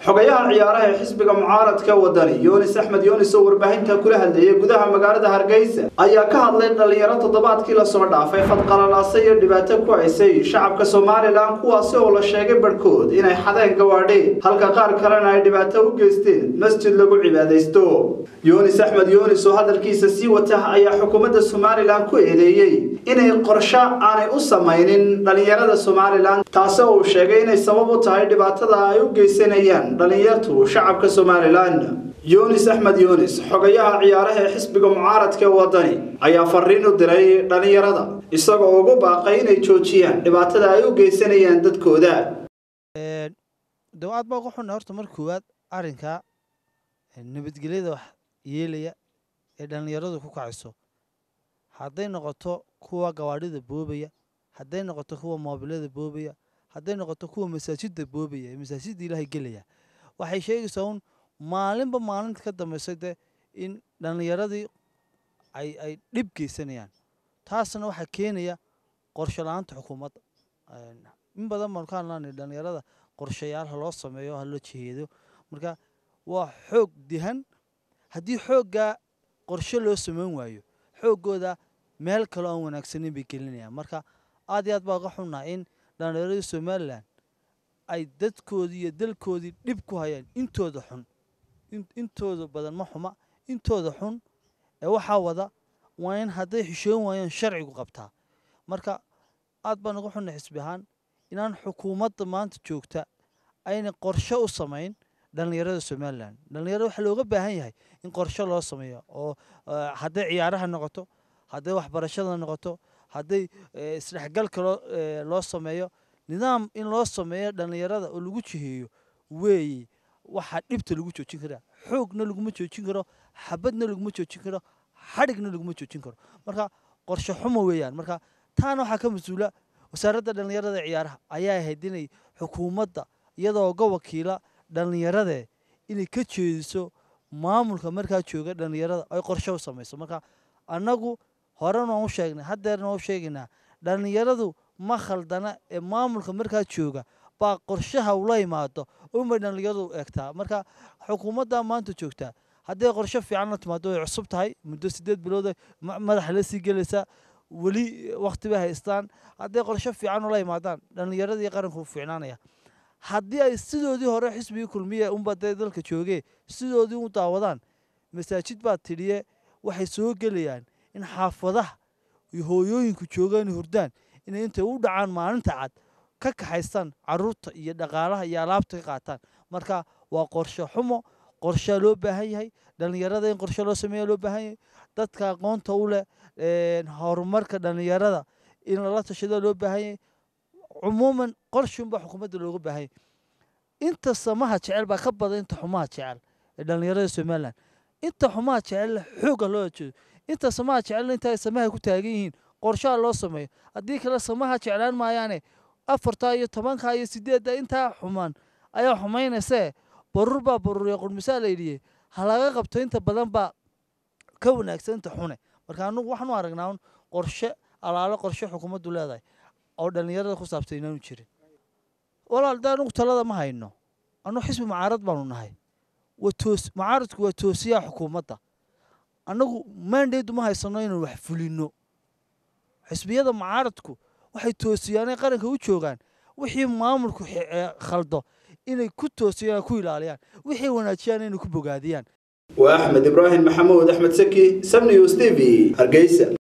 xogayaha ciyaaraha ee xisbiga mucaaradka wadani yunis axmed yunis oo warbaahinta kula hadlayay gudaha magaalada hargeysa ayaa ka hadlay dhalinyaro toddobaadkii lasoo dhaafay fadqalalaasa iyo dhibaato ku haysay shacabka somalilan kuwaasi oo la sheegay barhkood inay xadeen gawaadheen halka qaar kalena ay dhibaato u geysteen masjid lagu cibaadaysto yunis axmed yunis oo hadalkiisa sii wata ayaa xukuumadda somalilan ku eedeeyey inay qorsho aanay u samaynin dhalinyarada somalilan taasi oo uu sheegay inay sabab u tahay dhibaatada ay u geysanayaan dhalinyartu shacabka somalilan yunis axmed yunis xogayaha ciyaaraha ee xisbiga mucaaradka ee wadani ayaa fariin u diray dhalinyarada isagoo ugu baaqay inay joojiyaan dhibaatada ay u geysanayaan dadkooda dawaad baa uga xunna horta mar koowaad arrinka nabadgelyada wax yeelaya ee dhallinyaradu ku kacayso hadday noqoto kuwa gawaadhida boobaya hadday noqoto kuwa moobilada boobaya hadday noqoto kuwa masaajidda boobaya ee masaajidda ilaahay gelaya waxay sheegaysaa un maalinba maalinta ka dambaysa de in dhallinyaradii ay ay dhib geysanayaan taasna waxaa keenaya qorsho la-aanta xukuumadda in badan baanu ka hadlaanay dhallinyarada qorshayaal ha loo sameeyo ha loo jiheedo marka waa xoog dihan haddii xooggaa qorshe loo samayn waayo xooggooda meel kaloo aan wanaagsanin bay gelinayaan marka aad iyo aad baa uga xunnaa in dhallinyaradii somalilan ay dadkoodii iyo dalkoodii dhib ku hayaan intooda xun intooda badan ma xuma intooda xun ee waxaa wada waa in hadday xishoon waayaan sharcigu qabtaa marka aad baan uga xunnay xisbi ahaan inaan xukuumadda maanta joogta ayna qorshe u samayn dhallinyarada somalilan dhallinyarada waxaa looga baahan yahay in qorshe loo sameeyo oo hadday ciyaaraha noqoto hadday waxbarashada noqoto hadday isdhexgalka loo loo sameeyo nidaam in loo sameeyo dhallinyarada oo lagu jiheeyo weeye waxaa dhibta lagu joojin karaa xoogna laguma joojin karo xabadna laguma joojin karo xadhigna laguma joojin karo marka qorshe xumo weeyaan marka taana waxaa ka mas-uula wasaaradda dhallinyarada ciyaaraha ayaa ahayd inay xukuumadda iyadoo ga wakiila dhallinyaradee inay ka jeediso maamulka markaa jooga dhallinyarada ay qorshe u samayso marka annagu horena waan u sheegnay haddeerna waan u sheegaynaa dhallinyaradu ma khaldana ee maamulka markaa jooga baa qorshaha ula imaado unbay dhallinyaradu eegtaa marka xukuumadda maanta joogtaa hadday qorshe fiican la timaado way cusub tahay muddo sideed bilood madaxa la sii gelaysaa weli wakti bay haystaan hadday qorshe fiican ula imaadaan dhallinyaradii qaranku fiicnaanaya haddii ay sidoodii hore xisbigii kulmiye unba dee dalka joogee sidoodii u daawadaan masaajid baa tidhiye waxay soo gelayaan in xaafadaha iyo hooyooyinku joogaan hurdaan inay intay u dhacaan maalinta cad ka kaxaystaan caruurta iyo dhaqaalaha iyo alaabta ka qaataan marka waa qorshe xumo qorshaa loo baahan yahay dhallinyarada in qorshe loo sameeya loo baahan yahay dadka aqoonta u leh horumarka dhallinyarada in lala tashada loo baahan yahay cumuuman qorshunbaa xukuumadda looga baahan yahay inta samaha jecel baa ka badan inta xumaha jecel ee dhallinyarada somalilan inta xumaha jecel xooga loo jeedo inta samaha jecel inta ay samaha ku taagan yihiin qorshaha loo sameeyo haddii kale samaha jeclaan maayaane afarta iyo tobanka iyo sideedda intaa xumaan ayaa xumaynaysee barur baa baruriya qurmisaa la yidhiye ha laga qabto inta badan baa ka wanaagsan inta xune marka anugu waxaanu aragnaa un qorshe alaalo qorshe xukuumaddu leedahay oo dhallinyarada ku saabsan inaanu jirin walaal de anugu talada ma hayno annugu xisbi mucaarad baanu nahay waa toos mucaaradku waa toosiyaha xukuumadda annagu maandheedu ma haysano inaan wax fulino xisbiyada mucaaradku waxay toosiyaanay qaranka u joogaan wixii maamulku khaldo inay ku toosiyaan ku ilaaliyaan wixii wanaajiyaan inay ku bogaadiyaan waa axmed ibraahim maxamuud axmed saki sabnews t v hargeysa